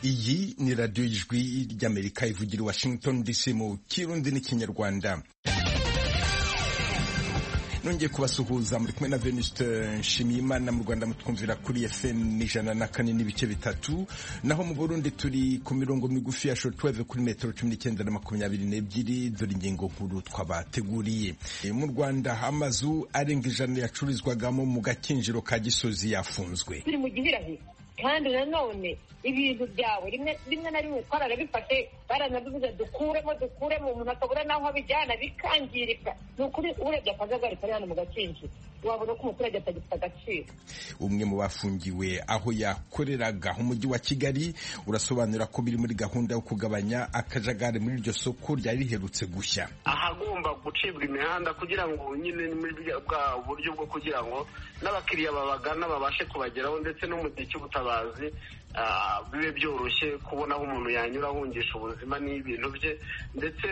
iyi ni radiyo y'ijwi ry'amerika ivugira i washington dc mu kirundi n'ikinyarwanda nongeye kubasuhuza muri kumwe na venuste nshimiyimana mu rwanda mutwumvira kuri fm ijana na kane n'ibice bitatu naho mu burundi turi ku mirongo migufi ya shotweve kuri metero cumi n'icyenda na makumyabiri n'ebyiri dore ingingo nkuru twabateguriye mu rwanda amazu arenga ijana yacururizwagamo mu gakinjiro ka gisozi yafunzwe turi mu gihirahiro kandi nanone ibintu byawe rimwe na rimwe twararabifashe baranabivuze dukuremo dukuremo umuntu akabura n'aho abijyana bikangirika ni ukuri urebye akajagari kari hano mu gakinjiro wabona ko umuturage atagifite agaciro umwe mu bafungiwe aho yakoreraga umujyi wa kigali urasobanura ko biri muri gahunda yo kugabanya akajagari muri iryo soko ryari riherutse gushya ahagomba gucibwa imihanda kugira ngo nyine muri bwa buryo bwo kugira ngo n'abakiriya babagana babashe kubageraho ndetse no mu gihe cy'ubutabazi bibe byoroshye kubona aho umuntu yanyura ahungisha ubuzima n'ibintu bye ndetse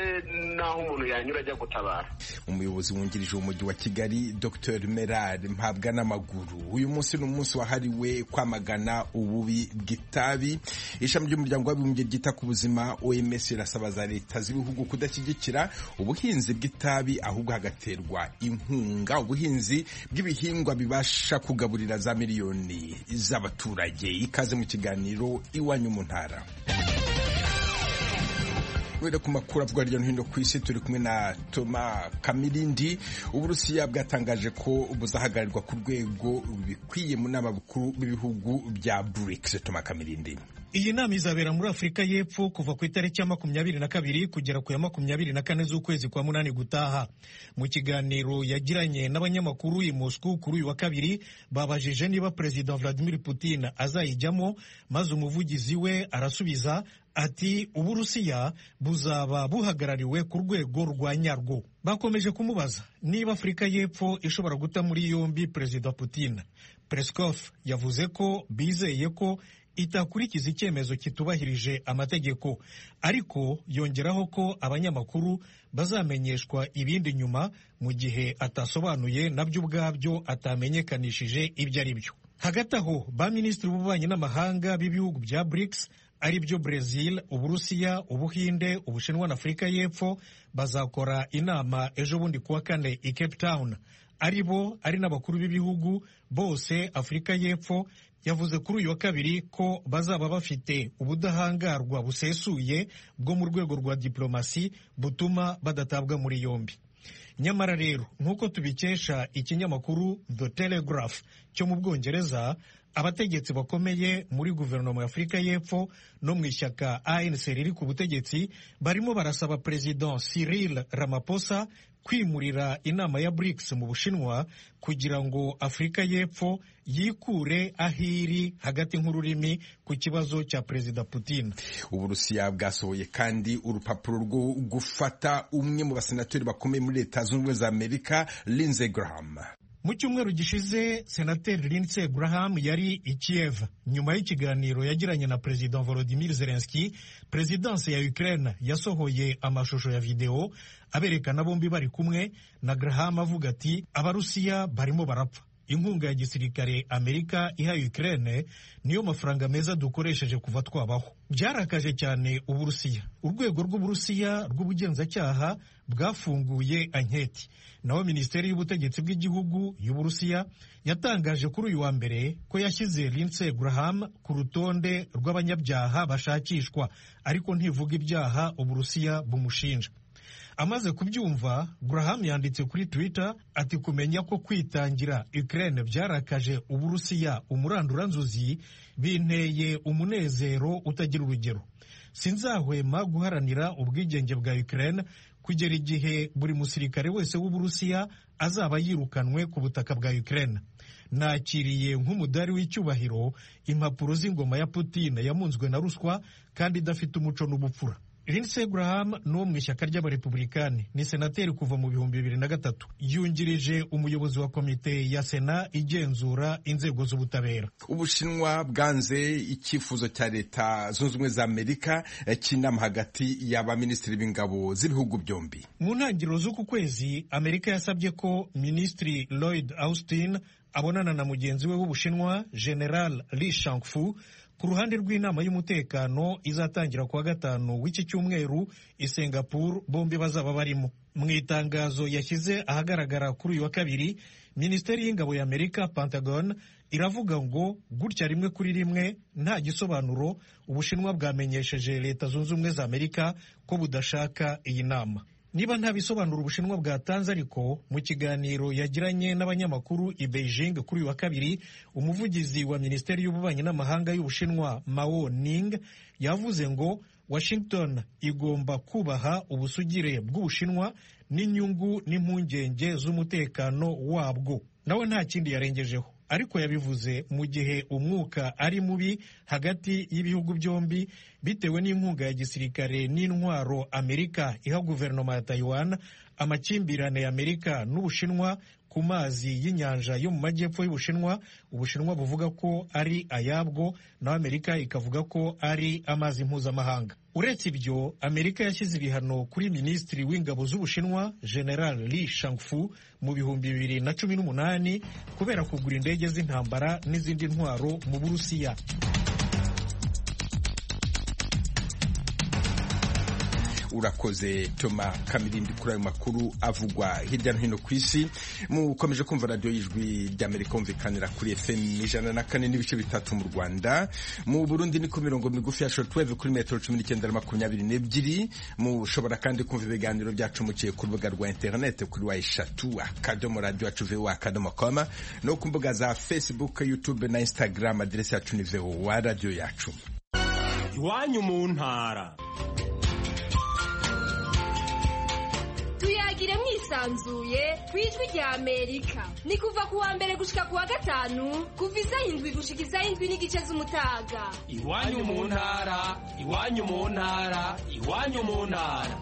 n'aho umuntu yanyura ajya gutabara umuyobozi wungirije umujyi wa kigali dr merari mpabwa n'amaguru uyu munsi ni umunsi wahariwe kwamagana ububi bw'itabi ishami ry'umuryango w'abibumbye ryita ku buzima oms irasaba za leta z'ibihugu kudashyigikira ubuhinzi bw'itabi ahubwo hagaterwa inkunga ubuhinzi bw'ibihingwa bibasha kugaburira za miliyoni z'abaturage ikaze mu kigali ibiganiro iwanyu mu ntara kubera ku makuru avuga hirya no hino ku isi turi kumwe na toma kamirindi uburusiya bwatangaje ko buzahagararirwa ku rwego bikwiye mu nama bukuru b'ibihugu bya brics toma kamirindi iyi nama izabera muri afurika y'epfo kuva ku itariki ya makumyabiri na kabiri kugera ku ya makumyabiri na kane z'ukwezi kwa munani gutaha mu kiganiro yagiranye n'abanyamakuru i moscou kuri uyu wa kabiri babajije niba perezida vladimir putin azayijyamo maze umuvugizi we arasubiza ati uburusiya buzaba buhagarariwe ku rwego rwa nyarwo bakomeje kumubaza niba afurika y'epfo ishobora guta muri yombi perezida putin peskov yavuze ko bizeye ko itakurikiza icyemezo kitubahirije amategeko ariko yongeraho ko abanyamakuru bazamenyeshwa ibindi nyuma mu gihe atasobanuye nabyo ubwabyo atamenyekanishije ibyo ari byo hagati aho ba minisitiri b'ububanyi n'amahanga b'ibihugu bya BRICS ari byo Brazil uburusiya ubuhinde ubushinwa na afurika y'epfo bazakora inama ejo bundi kuwa kane i Cape Town ari bo ari n'abakuru b'ibihugu bose afurika y'epfo yavuze kuri uyu wa kabiri ko bazaba bafite ubudahangarwa busesuye bwo mu rwego rwa diplomasi butuma badatabwa muri yombi nyamara rero nk'uko tubikesha ikinyamakuru the telegraph cyo mu bwongereza abategetsi bakomeye muri guverinoma ya afurika y'epfo no mu ishyaka anc riri ku butegetsi barimo barasaba perezida cyril ramaphosa kwimurira inama ya BRICS mu Bushinwa kugira ngo Afurika y'Epfo yikure ahiri hagati nk'ururimi ku kibazo cya Perezida Putin. Uburusiya bwasohoye kandi urupapuro rwo gufata umwe mu basenatori bakomeye muri Leta Zunze Ubumwe za Amerika, Lindsey Graham. Mu cyumweru gishize senateri Lindsey Graham yari i Kiev nyuma y'ikiganiro yagiranye na Perezida Volodymyr Zelensky, Perezidansi ya Ukraine yasohoye amashusho ya videwo aberekana bombi bari kumwe na Graham avuga ati abarusiya barimo barapfa inkunga ya gisirikare Amerika iha Ukraine niyo mafaranga meza dukoresheje kuva twabaho byarakaje cyane Uburusiya urwego rw'Uburusiya rw'ubugenzacyaha bwafunguye anketi naho minisiteri y'ubutegetsi bw'igihugu y'Uburusiya yatangaje kuri uyu wa mbere ko yashyize Lindsey Graham ku rutonde rw'abanyabyaha bashakishwa ariko ntivuga ibyaha Uburusiya bumushinja amaze kubyumva Graham yanditse kuri Twitter ati kumenya ko kwitangira Ukraine byarakaje Uburusiya umurandura nzuzi binteye umunezero utagira urugero sinzahwema guharanira ubwigenge bwa Ukraine kugera igihe buri musirikare wese w'Uburusiya azaba yirukanwe ku butaka bwa Ukraine nakiriye nk'umudari w'icyubahiro impapuro z'ingoma ya Putin yamunzwe na ruswa kandi idafite umuco n'ubupfura Lindsey Graham n'uwo mu ishyaka ry'abarepublikani ni senateri kuva mu bihumbi bibiri na gatatu yungirije umuyobozi wa komite ya sena igenzura inzego z'ubutabera ubushinwa bwanze icyifuzo cya leta zunze ubumwe za amerika cy'inama hagati y'abaminisitiri b'ingabo z'ibihugu byombi mu ntangiriro z'uku kwezi amerika yasabye ko minisitiri lloyd austin abonana na mugenzi we w'ubushinwa general li shangfu ku ruhande rw'inama y'umutekano izatangira ku wa gatanu w'iki cyumweru i singapore bombi bazaba barimo mu itangazo yashyize ahagaragara kuri uyu wa kabiri minisiteri y'ingabo y'amerika pentagon iravuga ngo gutya rimwe kuri rimwe nta gisobanuro ubushinwa bwamenyesheje leta zunze ubumwe za amerika ko budashaka iyi nama niba nta bisobanuro ubushinwa bwatanze ariko mu kiganiro yagiranye n'abanyamakuru i beijing kuri uyu wa kabiri umuvugizi wa minisiteri y'ububanyi n'amahanga y'ubushinwa mao ning yavuze ngo washington igomba kubaha ubusugire bw'ubushinwa n'inyungu n'impungenge z'umutekano wabwo nawe nta kindi yarengejeho ariko yabivuze mu gihe umwuka ari mubi hagati y'ibihugu byombi bitewe n'inkunga ya gisirikare n'intwaro amerika iha guverinoma ya taiwan amakimbirane ya amerika n'ubushinwa ku mazi y'inyanja yo mu majyepfo y'ubushinwa ubushinwa buvuga ko ari ayabwo naho amerika ikavuga ko ari amazi mpuzamahanga uretse ibyo amerika yashyize ibihano kuri minisitiri w'ingabo z'ubushinwa general li shangfu mu bihumbi bibiri na cumi n'umunani kubera kugura indege z'intambara n'izindi ntwaro mu burusiya urakoze toma kamirindi kuri ayo makuru avugwa hirya no hino ku isi mukomeje kumva radiyo y'ijwi ry'amerika humvikanira kuri fm ijana na kane n'ibice bitatu mu rwanda mu burundi ni ku mirongo migufi ya shortwave kuri metero cumi n'icyenda na makumyabiri n'ebyiri mushobora kandi kumva ibiganiro byacu muciye ku rubuga rwa interinete kuri wa eshatu akadomo radiyo yacu vowa akadomo koma no ku mbuga za facebook youtube na instagram aderesi yacu ni vowa radiyo yacu iwanyu mu ntara tuyagire mwisanzuye ku ijwi rya amerika ni kuva ku wa mbere gushika ku wa gatanu kuva izayindwi gushika izayindwi n'igice z'umutaga iwanyu mu ntara iwanyu mu ntara iwanyu mu ntara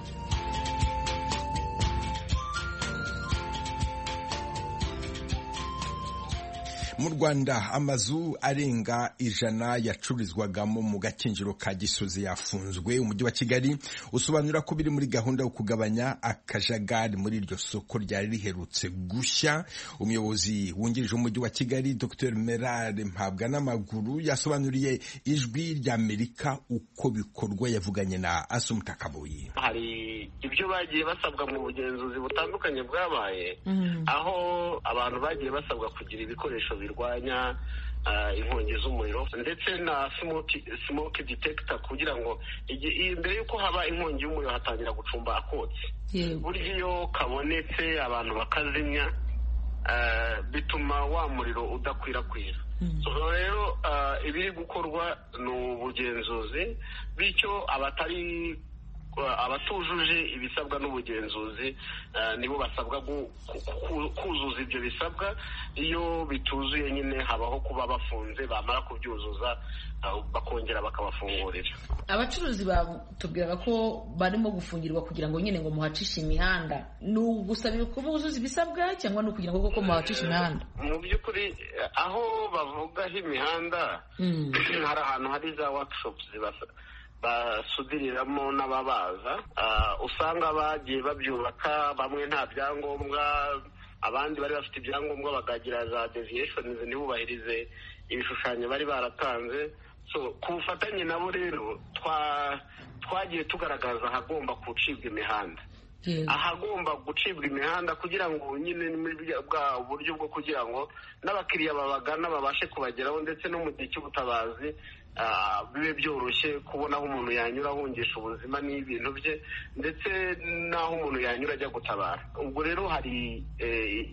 mu rwanda amazu arenga ijana yacururizwagamo mu gakinjiro ka gisozi yafunzwe umujyi wa kigali usobanura ko biri muri gahunda yo kugabanya akajagari muri iryo soko ryari riherutse gushya umuyobozi wungirije umujyi wa kigali dr merard mpabwa n'amaguru yasobanuriye ijwi rya amerika uko bikorwa yavuganye na asumutakabuye hari ibyo bagiye basabwa mu bugenzuzi butandukanye bwabaye aho abantu bagiye basabwa kugira ibikoresho bibiri birwanya inkongi z'umuriro ndetse na smoke detector kugira ngo mbere y'uko haba inkongi y'umuriro hatangira gucumba akotsi burya iyo kabonetse abantu bakazimya bituma wa muriro udakwirakwira rero ibiri gukorwa ni ubugenzuzi bityo abatari abatujuje ibisabwa n'ubugenzuzi nibo basabwa kuzuza ibyo bisabwa iyo bituzuye nyine habaho kuba bafunze bamara kubyuzuza bakongera bakabafungurira abacuruzi batubwiraga ko barimo gufungirwa kugira ngo nyine ngo muhacishe imihanda ni ugusaba kuba uzuza ibisabwa cyangwa ni ukugira ngo koko muhacishe imihanda mu by'ukuri aho bavugaho imihanda hari ahantu hari za workshops basudiriramo n'ababaza usanga bagiye babyubaka bamwe nta byangombwa abandi bari bafite ibyangombwa bakagira za deviyeshoni ntibubahirize ibishushanyo bari baratanze ku bufatanye nabo rero twagiye tugaragaza ahagomba gucibwa imihanda ahagomba gucibwa imihanda kugira ngo nyine bwa buryo bwo kugira ngo n'abakiriya babagana babashe kubageraho ndetse no mu gihe cy'ubutabazi bibe byoroshye kubona aho umuntu yanyura ahungisha ubuzima n'ibintu bye ndetse n'aho umuntu yanyura ajya gutabara ubwo rero hari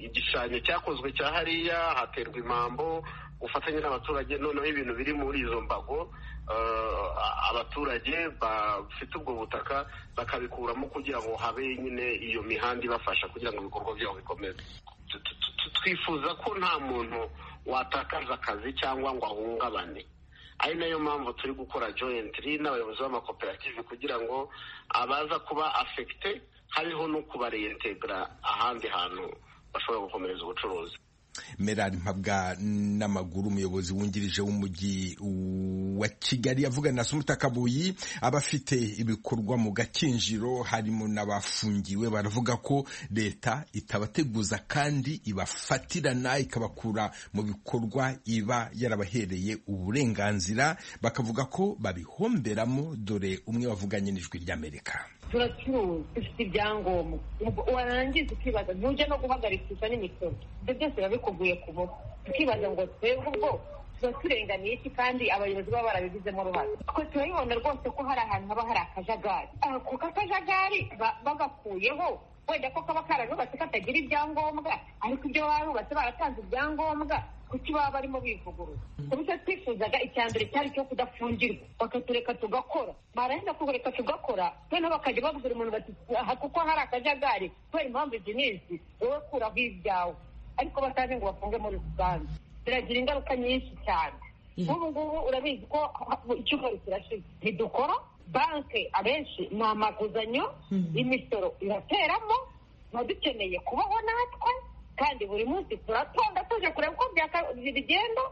igishushanyo cyakozwe cya hariya haterwa impambo ubufatanye n'abaturage noneho ibintu biri muri izo mbago abaturage bafite ubwo butaka bakabikuramo kugira ngo habe nyine iyo mihanda ibafasha kugira ngo ibikorwa byabo bikomeze twifuza ko nta muntu watakaza akazi cyangwa ngo ahungabane ari nayo mpamvu turi gukora joyentiri n'abayobozi b'amakoperative kugira ngo abaza kuba afekite hariho no kubarentegura ahandi hantu bashobora gukomereza ubucuruzi merari mpabwa n'amaguru umuyobozi wungirije w'umujyi wa kigali yavugana na sumuta kabuyi abafite ibikorwa mu gakinjiro harimo n'abafungiwe baravuga ko leta itabateguza kandi ibafatirana ikabakura mu bikorwa iba yarabahereye uburenganzira bakavuga ko babihomberamo dore umwe wavuganye n'ijwi ry'amerika turacuruza dufite ibyangombwa warangiza ukibaza ntujya no guhagarikisha n'imisoro ibyo byose biba bikuvuye ku mutwe tukibaza ngo twebwe ubwo tuba turenganiye iki kandi abayobozi baba barabigizemo uruhare twe turabibona rwose ko hari ahantu haba hari akajagari ako kajagari bagakuyeho wenda ko kaba kararubatse katagira ibyangombwa ariko ibyo barubatse baratanze ibyangombwa kuki baba barimo bivugurura bityo twifuzaga icya mbere cyari cyo kudafungirwa bakatureka tugakora barahenda kureka tugakora noneho bakajya babwira umuntu bati kuko hari akajagari kubera impamvu izi n'izi wowe kuraho ibyawe ariko batazi ngo bafunge muri rusange biragira ingaruka nyinshi cyane nk'ubu ngubu urabizi ko icyumweru kirashize ntidukora banki abenshi ni amaguzanyo imisoro irateramo tuba dukeneye kubaho natwe kandi buri munsi turatonda tuje kureba uko bigenda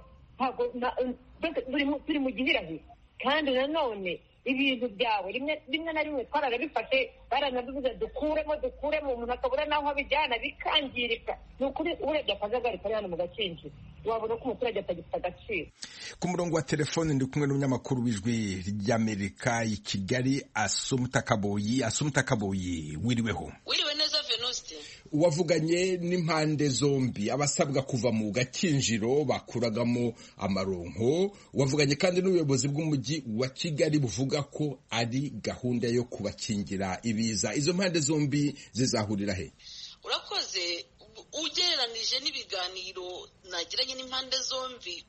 turi mu gihirahiro kandi nanone ibintu byawe rimwe na rimwe twararabifashe baranabivuze dukuremo dukuremo umuntu akabura n'aho abijyana bikangirika ni ukuri urebye akajagari kari hano mu gakinjiro wabona ko umuturage atagifite agaciro ku murongo wa telefoni ndi kumwe n'umunyamakuru w'ijwi ry'amerika i kigali asumutakaboyi asumutakaboyi wiriweho wiriwe neza venuste uwavuganye n'impande zombi abasabwa kuva mu gakinjiro bakuragamo amaronko wavuganye kandi n'ubuyobozi bw'umujyi wa kigali buvuga ko ari gahunda yo kubakingira ibiza izo mpande zombi zizahurira he urakoze ugereranije n'ibiganiro nagiranye n'impande zombi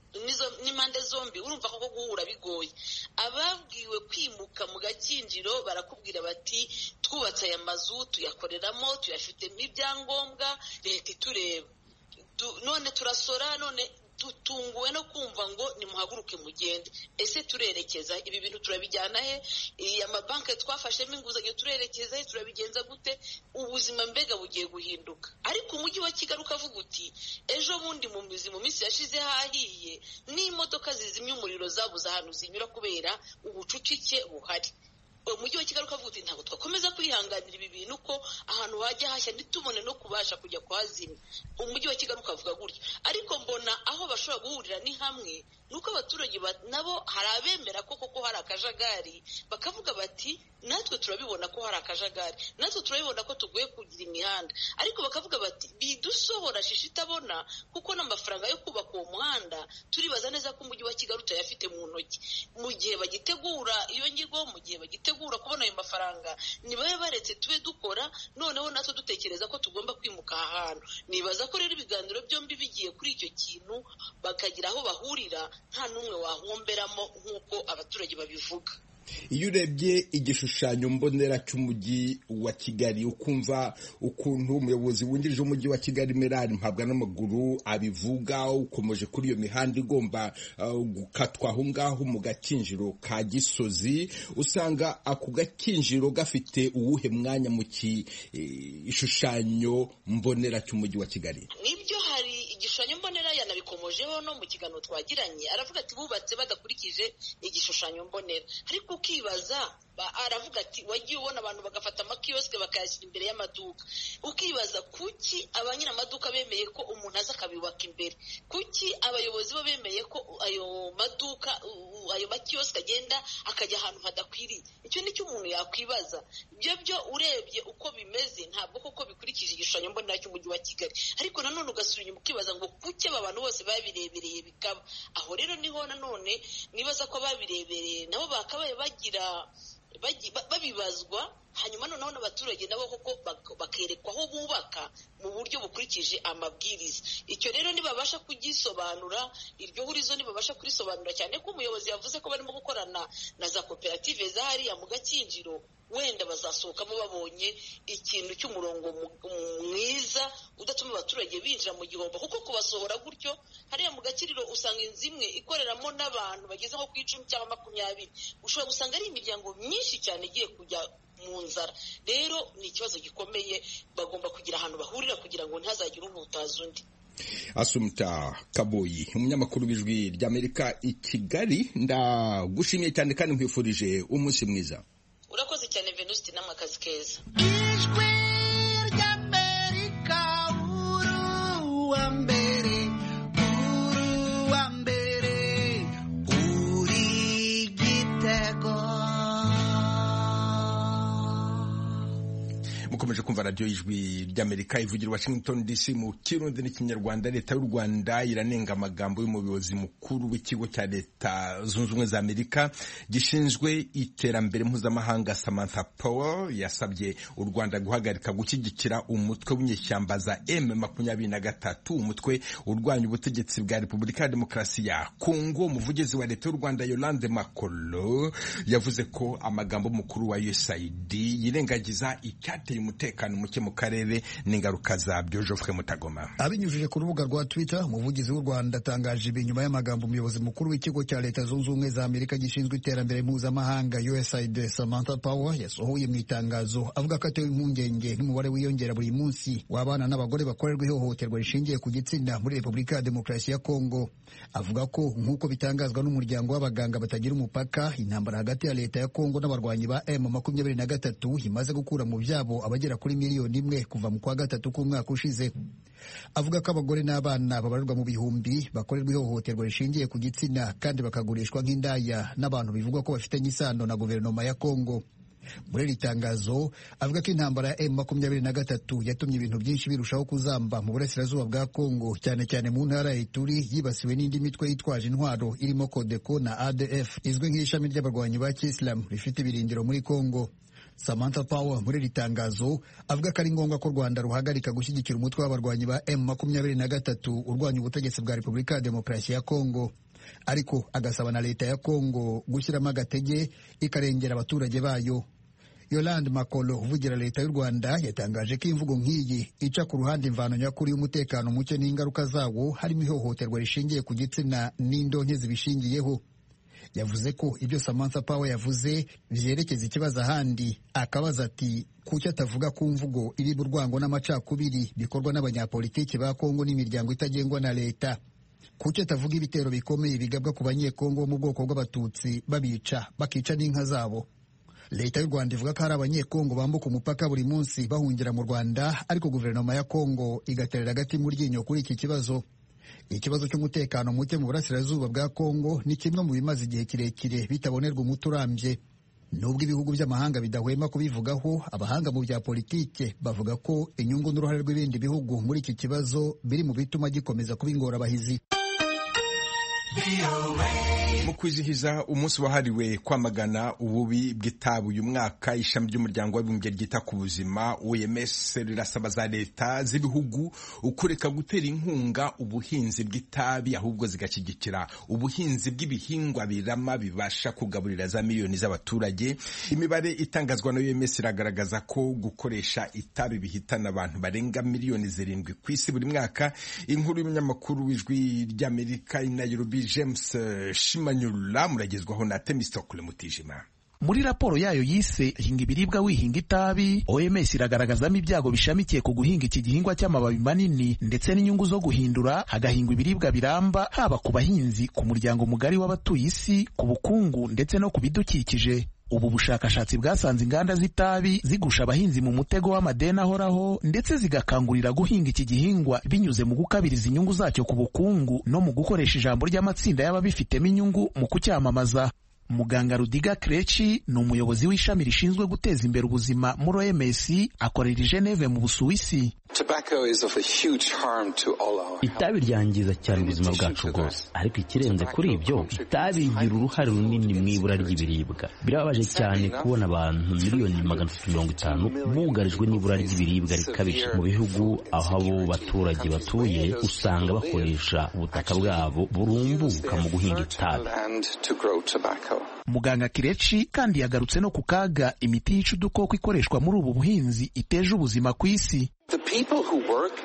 n'impande zombi urumva koko guhura bigoye ababwiwe kwimuka mu gakinjiro barakubwira bati twubatse aya mazu tuyakoreramo tuyafitemo ibyangombwa leta itureba none turasora none dutunguwe no kumva ngo nimuhaguruke mugende ese turerekeza ibi bintu turabijyana he amabanki twafashemo inguzanyo turerekeza he turabigenza gute ubuzima mbega bugiye guhinduka ariko umujyi wa kigali ukavuga uti ejo bundi mu mizi mu minsi yashize hahiye n'imodoka zizimya umuriro zabuze ahantu zinyura kubera ubucucike buhari umujyi wa kigali ukavuga uti ntabwo twakomeza kwihanganira ibi bintu ko ahantu hajya hashya ntitubone no kubasha kujya kuhazimya umujyi wa kigali ukavuga gutyo ariko mbona aho bashobora guhurira ni hamwe ni uko abaturage nabo hari abemera ko koko hari akajagari bakavuga bati natwe turabibona ko hari akajagari natwe turabibona ko tugoye kugira imihanda ariko bakavuga bati bidusohora shishi itabona kuko n'amafaranga yo kubaka uwo muhanda turibaza neza ko umujyi wa kigali utayafite mu ntoki mu gihe bagitegura iyo nyigo mu gihe bagitegura gutegura kubona ayo mafaranga nibabe baretse tube dukora noneho natwe dutekereza ko tugomba kwimuka aha hantu nibaza ko rero ibiganiro byombi bigiye kuri icyo kintu bakagira aho bahurira nta n'umwe wahomberamo nk'uko abaturage babivuga iyo urebye igishushanyo mbonera cy'umujyi wa kigali ukumva ukuntu umuyobozi wungirije umujyi wa kigali merari mpabwa n'amaguru abivuga ukomeje kuri iyo mihanda igomba gukatwa aho ngaho mu gakinjiro ka gisozi usanga ako gakinjiro gafite uwuhe mwanya mu gishushanyo mbonera cy'umujyi wa kigali nibyo hari igishushanyo mbonera yanabikomojeho no mu kiganiro twagiranye aravuga ati bubatse badakurikije igishushanyo mbonera ariko ukibaza aravuga ati wagiye ubona abantu bagafata amakiyosike bakayashyira imbere y'amaduka ukibaza kuki abanyiri amaduka bemeye ko umuntu aza akabibaka imbere kuki abayobozi bo bemeye ko ayo maduka ayo makiyosike agenda akajya ahantu hadakwiriye icyo ni cyo umuntu yakwibaza ibyo byo urebye uko bimeze ntabwo koko bikurikije igishushanyo mbonera cy'umujyi wa kigali ariko nanone ugasura inyuma ukibaza ngo kuki aba bantu bose babirebereye bikaba aho rero niho nanone nibaza ko babirebereye nabo bakabaye bagira babibazwa hanyuma noneho n'abaturage nabo koko bakerekwa aho bubaka mu buryo bukurikije amabwiriza icyo rero ntibabasha kugisobanura iryo hurizo ntibabasha kurisobanura cyane ko umuyobozi yavuze ko barimo gukorana na za koperative za hariya mu gakinjiro wenda bazasohokamo babonye ikintu cy'umurongo mwiza udatuma abaturage binjira mu gihombo kuko kubasohora gutyo hariya mu gakiriro usanga inzu imwe ikoreramo n'abantu bageze nko ku icumi cyangwa makumyabiri ushobora gusanga ari imiryango myinshi cyane igiye kujya mu nzara rero ni ikibazo gikomeye bagomba kugira ahantu bahurira kugira ngo ntihazagire umutaza undi asumta kaboyi umunyamakuru w'ijwi ry'amerika i kigali ndagushimiye cyane kandi nkwifurije umunsi mwiza urakoze cyane venuste namwe akazi keza ijwi ry'amerika uru wa mbere uru wa mbere uri gitego mukomeje kumva radiyo y'ijwi ry'amerika ivugira washington dc mu kirundi n'ikinyarwanda leta y'u rwanda iranenga amagambo y'umuyobozi mukuru w'ikigo cya leta zunze ubumwe za amerika gishinzwe iterambere mpuzamahanga samantha powell yasabye u rwanda guhagarika gushyigikira umutwe w'inyeshyamba za m makumyabiri na gatatu umutwe urwanya ubutegetsi bwa repubulika ya demokarasi ya kongo umuvugizi wa leta y'u rwanda yolande makolo yavuze ko amagambo y'umukuru wa usaid yirengagiza icyateye umutekano muke mu karere n'ingaruka zabyo Geoffrey Mutagoma Abinyujije ku rubuga rwa Twitter umuvugizi w'u Rwanda atangaje ibi nyuma y'amagambo umuyobozi mukuru w'ikigo cya leta zunze ubumwe za Amerika gishinzwe iterambere mpuzamahanga USAID Samantha Power yasohoye mu itangazo avuga ko atewe impungenge n'umubare wiyongera buri munsi w'abana n'abagore bakorerwa ihohoterwa rishingiye ku gitsina muri Repubulika ya Demokarasi ya Kongo avuga ko nk'uko bitangazwa n'umuryango w'abaganga batagira umupaka intambara hagati ya leta ya Kongo n'abarwanyi ba M makumyabiri na gatatu imaze gukura mu byabo babo abagera kuri miliyoni imwe kuva mu kwa gatatu k'umwaka ushize avuga ko abagore n'abana babarirwa mu bihumbi bakorerwa ihohoterwa rishingiye ku gitsina kandi bakagurishwa nk'indaya n'abantu bivugwa ko bafitanye isano na guverinoma ya kongo muri iri tangazo avuga ko intambara ya emu makumyabiri na gatatu yatumye ibintu byinshi birushaho kuzamba mu burasirazuba bwa kongo cyane cyane mu ntara ya ituri yibasiwe n'indi mitwe yitwaje intwaro irimo kodeko na adf izwi nk'ishami ry'abarwanyi ba kisilamu rifite ibirindiro muri kongo Samantha Power muri iri tangazo avuga ko ari ngombwa ko u Rwanda ruhagarika gushyigikira umutwe w'abarwanyi ba M makumyabiri na gatatu urwanya ubutegetsi bwa Repubulika ya Demokarasi ya Kongo ariko agasaba na leta ya Kongo gushyiramo agatege ikarengera abaturage bayo Yolande Makolo uvugira leta y'u Rwanda yatangaje ko imvugo nk'iyi ica ku ruhande imvano nyakuri y'umutekano muke n'ingaruka zawo harimo ihohoterwa rishingiye ku gitsina n'indonke zibishingiyeho yavuze ko ibyo Samantha Power yavuze byerekeza ikibazo ahandi akabaza ati kuki atavuga ku mvugo iriba urwango n'amacakubiri bikorwa n'abanyapolitiki ba Kongo n'imiryango itagengwa na leta kuki atavuga ibitero bikomeye bigabwa ku banyekongo bo mu bwoko bw'abatutsi babica bakica n'inka zabo leta y'u rwanda ivuga ko hari abanyekongo bambuka umupaka buri munsi bahungira mu rwanda ariko guverinoma ya kongo igaterera agati mu ryinyo kuri iki kibazo ikibazo cy'umutekano muke mu burasirazuba bwa kongo ni kimwe mu bimaze igihe kirekire bitabonerwa umuti urambye nubwo ibihugu by'amahanga bidahwema kubivugaho abahanga mu bya politike bavuga ko inyungu n'uruhare rw'ibindi bihugu muri iki kibazo biri mu bituma gikomeza kuba ingorabahizi mu kwizihiza umunsi wahariwe kwamagana ububi bw'itabi uyu mwaka ishami ry'umuryango w'abibumbye ryita ku buzima OMS rirasaba za leta z'ibihugu kureka gutera inkunga ubuhinzi bw'itabi ahubwo zigashyigikira ubuhinzi bw'ibihingwa birama bibasha kugaburira za miliyoni z'abaturage imibare itangazwa na OMS iragaragaza ko gukoresha itabi bihitana abantu barenga miliyoni zirindwi ku isi buri mwaka inkuru y'umunyamakuru w'ijwi ry'Amerika i Nairobi James Shima nyurura muragezwaho na temisitokule mutijima muri raporo yayo yise hinga ibiribwa wihinga itabi OMS iragaragazamo ibyago bishamikiye ku guhinga iki gihingwa cy'amababi manini ndetse n'inyungu zo guhindura hagahingwa ibiribwa biramba haba ku bahinzi ku muryango mugari w'abatuye isi ku bukungu ndetse no ku bidukikije ubu bushakashatsi bwasanze inganda z'itabi zigusha abahinzi mu mutego w'amadeni ahoraho ndetse zigakangurira guhinga iki gihingwa binyuze mu gukabiriza inyungu zacyo ku bukungu no mu gukoresha ijambo ry'amatsinda y'ababifitemo inyungu mu kucyamamaza muganga rudiga kreci ni umuyobozi w'ishami rishinzwe guteza imbere ubuzima muri OMS akorera i Geneve mu Busuwisi itabi ryangiza cyane ubuzima bwacu bwose ariko ikirenze kuri ibyo itabi rigira uruhare runini mu ibura ry'ibiribwa birababaje cyane kubona abantu miliyoni magana atatu mirongo itanu bugarijwe n'ibura ry'ibiribwa rikabije mu bihugu aho abo baturage batuye usanga bakoresha ubutaka bwabo burumbuka mu guhinga itabi muganga kireci kandi yagarutse no ku kaga imiti yica udukoko ikoreshwa muri ubu buhinzi iteje ubuzima ku isi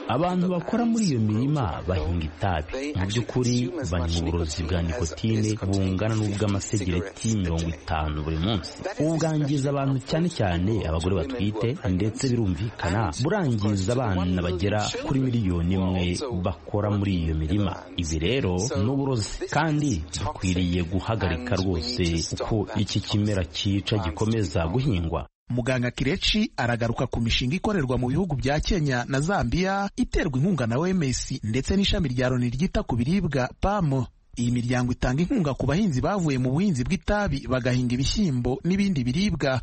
abantu bakora muri iyo mirima bahinga itabi mu by'ukuri bari mu burozi bwa nikotine bungana n'ubw'amasegereti mirongo itanu buri munsi ubu bwangiza abantu cyane cyane abagore batwite ndetse birumvikana burangiza abana bagera kuri miliyoni imwe bakora muri iyo mirima ibi rero ni uburozi kandi dukwiriye guhagarika rwose uko iki kimera cyica gikomeza guhingwa muganga kireci aragaruka ku mishinga ikorerwa mu bihugu bya kenya na zambia iterwa inkunga na wms ndetse n'ishami rya loni ryita ku biribwa pamo iyi miryango itanga inkunga ku bahinzi bavuye mu buhinzi bw'itabi bagahinga ibishyimbo n'ibindi biribwa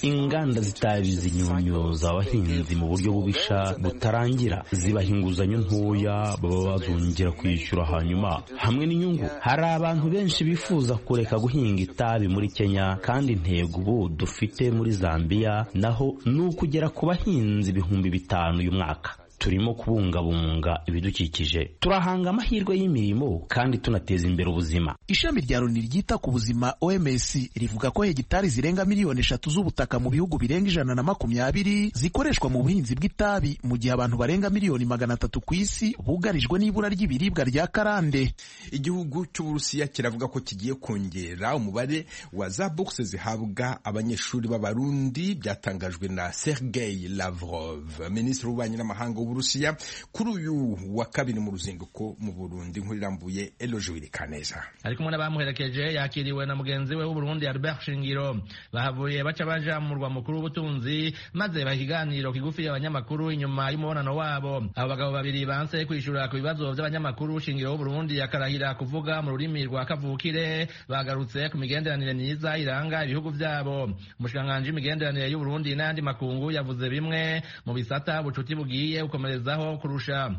inganda z'itabi zinyunyuza abahinzi mu buryo bubisha butarangira zibaha inguzanyo ntoya baba bazongera kwishyura hanyuma hamwe n'inyungu hari abantu benshi bifuza kureka guhinga itabi muri kenya kandi intego ubu dufite muri zambia naho ni ukugera ku bahinzi ibihumbi bitanu uyu mwaka turimo kubungabunga ibidukikije turahanga amahirwe y'imirimo kandi tunateza imbere ubuzima ishami rya loni ryita ku buzima oms rivuga ko hegitari zirenga miliyoni eshatu z'ubutaka mu bihugu birenga ijana na makumyabiri zikoreshwa mu buhinzi bw'itabi mu gihe abantu barenga miliyoni magana atatu ku isi bugarijwe n'ibura ry'ibiribwa rya karande igihugu cy'uburusiya kiravuga ko kigiye kongera umubare wa za bogisi zihabwa abanyeshuri b'abarundi byatangajwe na sergei lavrov minisitiri w'ububanyi n'amahanga uburusiya kuri uyu wa kabiri mu ruzinduko mu burundi inkuru irambuye eloje wirikaneza ari kumwe n'abamuherekeje yakiriwe na mugenzi we w'uburundi albert shingiro bahavuye baca baja mu murwa mukuru w'ubutunzi maze baha ikiganiro kigufi abanyamakuru inyuma y'umubonano wabo abo bagabo babiri banse kwishura ku bibazo by'abanyamakuru shingiro w'uburundi akarahira kuvuga mu rurimi rwa kavukire bagarutse ku migenderanire myiza iranga ibihugu byabo umushikiranganji w'imigenderanire y'uburundi n'ayandi makungu yavuze bimwe mu bisata bucuti bugiye gukomerezaho kurusha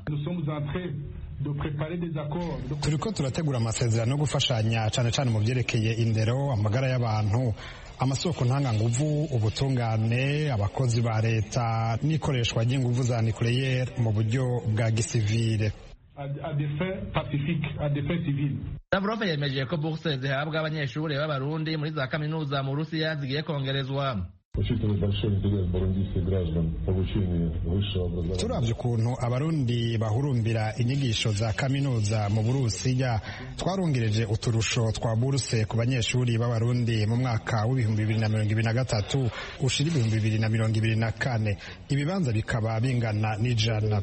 turiko turategura amasezerano yo gufashanya cyane cyane mu byerekeye indero amagara y'abantu amasoko ntanganguvu ubutungane abakozi ba leta n'ikoreshwa ry'inguvu za nucleaire mu buryo bwa gisivile Lavrov yemeje ko bourse zihabwa abanyeshuri b'abarundi muri za kaminuza mu Burusiya zigiye kongerezwa turabye ukuntu abarundi bahurumbira inyigisho za kaminuza mu burusiya twarongereje uturusho twa buruse ku banyeshuri b'abarundi mu mwaka w'ibihumbi bibiri na mirongo ibiri na gatatu ushira ibihumbi bibiri na mirongo ibiri na kane ibibanza bikaba bingana n'ijana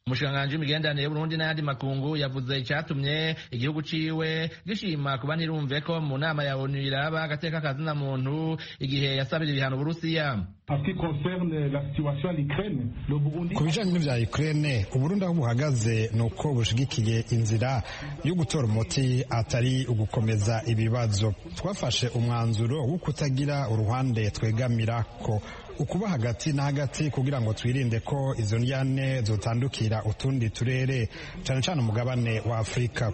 umushikiranganji w'imigenderanire y'uburundi n'ayandi makungu yavuze icyatumye igihugu ciwe gishima kuba ntirumve ko mu nama ya onu iraba agateka kazina muntu igihe yasabira ibihano uburusiya ku bijanye n'ivya ukraine uburundi aho buhagaze ni uko bushigikiye inzira yo gutora umuti atari ugukomeza ibibazo twafashe umwanzuro wo kutagira uruhande twegamirako ukuba hagati na hagati kugira ngo twirinde ko izo ndyane zotandukira utundi turere cane cane umugabane wa afurika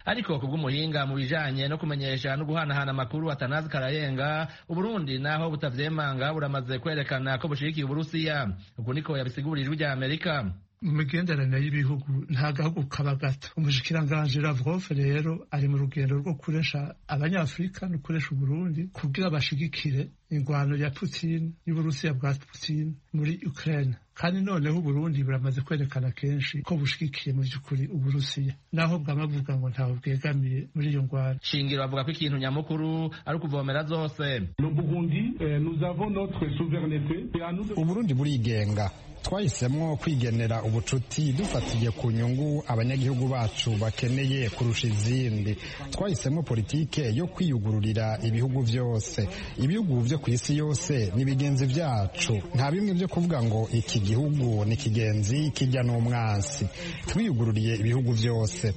ariko ku bw'umuhinga mu bijanye no kumenyesha no guhanahana amakuru atanazi karayenga uburundi naho butavyemanga buramaze kwerekana ko bushigikiye uburusiya uku niko yabisigurirwa rya amerika mu migenderanire y'ibihugu nta gahugu kaba gato umushikiranganji Lavrov rero ari mu rugendo rwo kuresha abanyafurika no kuresha uburundi kugira bashigikire ingwano ya Putin y'uburusiya bwa Putin muri Ukraine kandi noneho uburundi buramaze kwerekana kenshi ko bushigikiye mu by'ukuri uburusiya naho bwaba buvuga ngo ntawe bwegamiye muri iyo ngwara shingiro avuga ko ikintu nyamukuru ari ukuvomera zose uburundi burigenga twahisemo kwigenera ubucuti dufatiye ku nyungu abanyagihugu bacu bakeneye kurusha izindi twahisemo politike yo kwiyugururira ibihugu byose ibihugu byo ku isi yose ni bigenzi byacu nta bimwe byo kuvuga ngo iki gihugu ni kigenzi kijya n'umwansi twiyugururiye ibihugu byose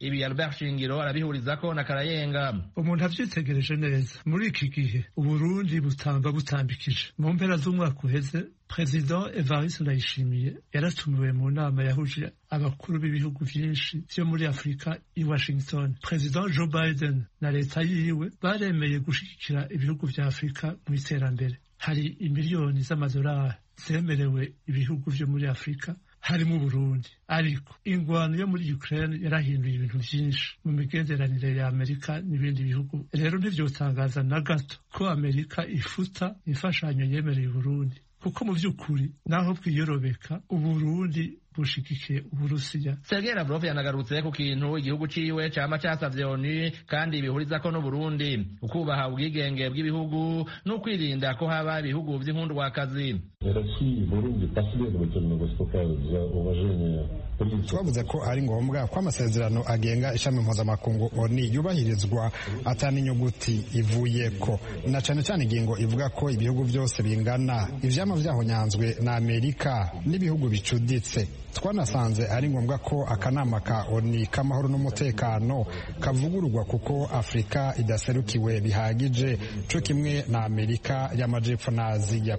ibi albert shingiro arabihuriza ko na karayenga umuntu abyitegereje neza muri iki gihe uburundi butamba butambikije mu mpera z'umwaka uheze perezida evariste ndayishimiye yaratumiwe mu nama yahuje abakuru b'ibihugu byinshi byo muri afurika i washington perezida joe biden na leta yiwe baremeye gushyigikira ibihugu bya afurika mu iterambere hari imiliyoni z'amadolari zemerewe ibihugu byo muri afurika harimo uburundi ariko ingwano yo muri ukraine yarahinduye ibintu byinshi mu migenderanire ya amerika n'ibindi bihugu rero ntibyotangaza na gato ko amerika ifuta imfashanyo yemereye uburundi kuko mu by'ukuri naho bwiyorobeka uburundi bushigikiye uburusiya sergei lavrov yanagarutse ku kintu igihugu ciwe cama casavye onu kandi bihurizako n'uburundi ukubaha ubwigenge bw'ibihugu n'ukwirinda ko haba ibihugu vy'inkundwakazi twavuze ko ari ngombwa ko amasezerano agenga ishami mpuzamakungu oni yubahirizwa atana inyuguti ivuyeko na cane cane ingingo ivuga ko ibihugu vyose bingana ivyama vyahonyanzwe na amerika n'ibihugu bicuditse twanasanze ari ngombwa ko akanama ka oni k'amahoro n'umutekano kavugururwa kuko afurika idaserukiwe bihagije co kimwe na amerika y'amajepfo n'aziya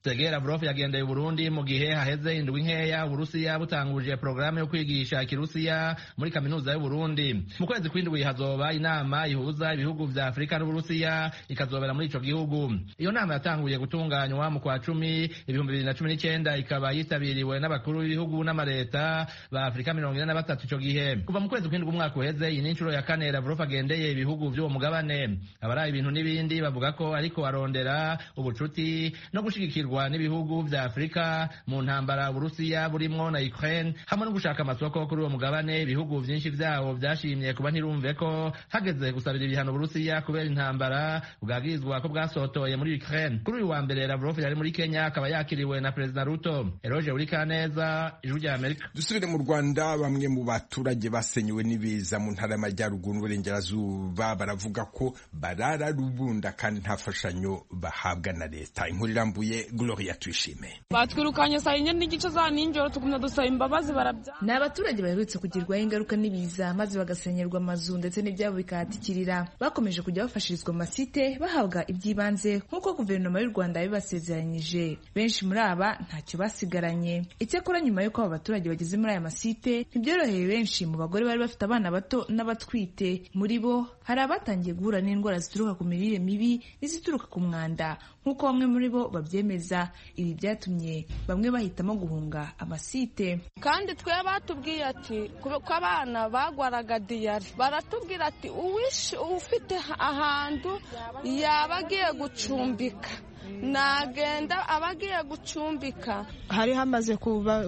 sergei lavrov yagendeye uburundi mu gihe haheze indwi nkeya uburusiya butanguje porogaramu yo kwigisha ikirusiya muri kaminuza y'uburundi mu kwezi kw'indwi hazoba inama ihuza ibihugu vya afurika n'uburusiya ikazobera muri ico gihugu iyo nama yatanguye gutunganywa mu kwa cumi ibihumbi bibiri na cumi n'icyenda ikaba yitabiriwe n'abakuru b'ibihugu n'amaleta ba afurika mirongo ine na batatu ico gihe kuva mu kwezi kw'indwi umwaka uheze iyi ni inshuro ya kane lavrov agendeye ibihugu vy'uwo mugabane abaraye ibintu n'ibindi bavuga ko ariko arondera ubucuti no gushigikirwa n'ibihugu vya afurika mu ntambara uburusiya burimwo na ukraine hamwe no gushaka amasoko kuri uwo mugabane ibihugu vyinshi vyawo vyashimye kuba ntirumve ko hageze gusabira ibihano uburusiya kubera intambara bwagirizwa ko bwasotoye muri ukraine kuri uyu wa mbere lavrov yari muri kenya akaba yakiriwe na perezida ruto eroge urikaneza ijwi rya amerika dusubire mu rwanda bamwe mu baturage basenyewe n'ibiza mu ntara y'amajyaruguru n'uburengerazuba baravuga ko barara rubunda kandi nta mfashanyo bahabwa na leta inkuru irambuye gloria tuyishime batwirukanye saa yine n'igice za nijoro tugumya dusaba imbabazi barabya ni abaturage baherutse kugirwaho ingaruka n'ibiza maze bagasenyerwa amazu ndetse n'ibyabo bikahatikirira bakomeje kujya bafashirizwa amasite bahabwa iby'ibanze nk'uko guverinoma y'u rwanda yabibasezeranyije benshi muri aba ntacyo basigaranye icyakora nyuma y'uko aba baturage bageze muri aya masite ntibyoroheye benshi mu bagore bari bafite abana bato n'abatwite muri bo hari abatangiye guhura n'indwara zituruka ku mirire mibi n'izituruka ku mwanda nk'uko bamwe muri bo babyemeza ibi byatumye bamwe bahitamo guhunga amasite kandi twe batubwiye ati ko abana bagwaraga diyari baratubwira ati uwishe ufite ahantu yaba agiye gucumbika nagenda aba agiye gucumbika hari hamaze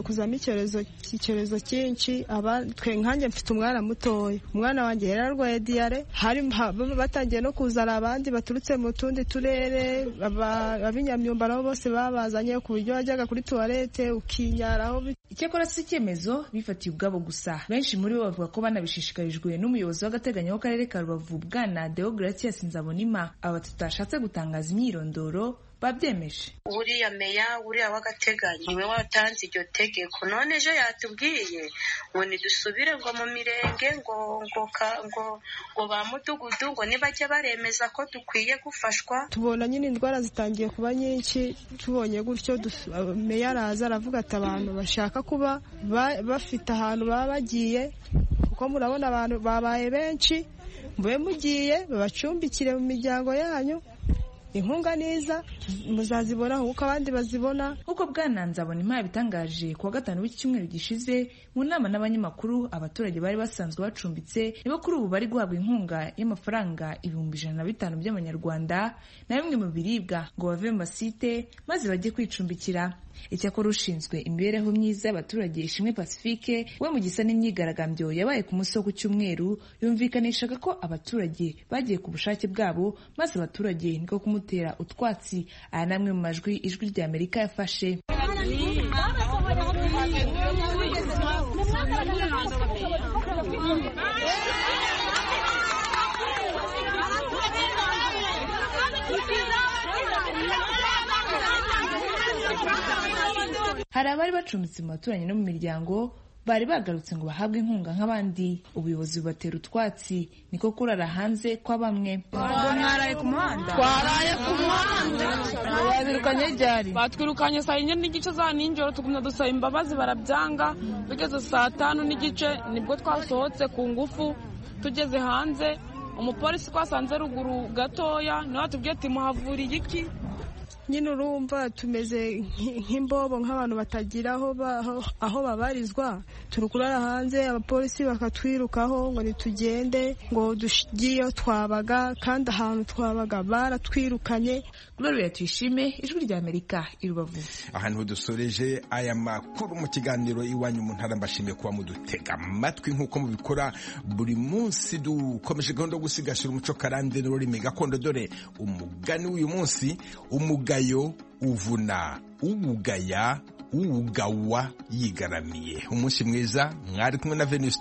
kuzamo icyorezo cyinshi twe nkanjye mfite umwana mutoya umwana wanjye yari arwaye diyare hari batangiye no kuzana abandi baturutse mu tundi turere ab'inyamyumba nabo bose babazanye ku buryo wajyaga kuri tuwarete ukinyaraho icyakora si icyemezo bifatiye ubwabo gusa benshi muri bo bavuga ko banabishishikarijwe n'umuyobozi w'agateganyo w'akarere ka rubavu bwana deogratias nzabonima aba tutashatse gutangaza imyirondoro babyemeje uriya meya uriya w'agateganyo niwe watanze iryo tegeko none ejo yatubwiye ngo ntidusubire ngo mu mirenge ngo ngo ngo ngo ba mudugudu ngo nibajya baremeza ko dukwiye gufashwa tubona nyine indwara zitangiye kuba nyinshi tubonye gutyo meya araza aravuga ati abantu bashaka kuba bafite ahantu baba bagiye kuko murabona abantu babaye benshi mube mugiye babacumbikire mu miryango yanyu inkunga neza muzazibona kuko abandi bazibona nk'uko bwananzabona imana bitangaje kuwa gatanu w'iki cyumweru gishize mu nama n'abanyamakuru abaturage bari basanzwe bacumbitse nibo kuri ubu bari guhabwa inkunga y'amafaranga ibihumbi ijana na bitanu by'amanyarwanda na bimwe mu biribwa ngo bave mu masite maze bajye kwicumbikira icyakora ushinzwe imibereho myiza y'abaturage ishimwe pacifique we mu gisa n'imyigaragambyo yabaye ku munsi wo ku cyumweru yumvikanishaga ko abaturage bagiye ku bushake bwabo maze abaturage niko kumutera utwatsi aya namwe mu majwi ijwi rya amerika yafashe hari abari bacumbitse mu baturanyi no mu miryango bari bagarutse ngo bahabwe inkunga nk'abandi ubuyobozi bubatera utwatsi niko kurara hanze kwa bamwe mwaraye ku muhanda twaraye ku muhanda babirukanye ryari batwirukanye saa yine n'igice za nijoro tugumya dusaba imbabazi barabyanga bigeze saa tanu n'igice nibwo twasohotse ku ngufu tugeze hanze umupolisi twasanze ruguru gatoya niwe atubwiye ati muhavura igiki nyine urumva tumeze nk- nk'imbobo nk'abantu batagira aho ba- aho- aho babarizwa turi kurara hanze abapolisi bakatwirukaho ngo nitugende ngo dugiyeyo twabaga kandi ahantu twabaga baratwirukanye Gloria tuyishime ijwi rya Amerika i Rubavu aha niho dusoreje aya makuru mu kiganiro iwanyu mu ntara mbashimiye kuba mudutega amatwi nk'uko mubikora buri munsi dukomeje gahunda yo gusigasira umuco karande n'ururimi gakondo dore umugani w'uyu munsi umugayo uvuna uwugaya uwugawa yigaramiye umunsi mwiza mwari kumwe na venusite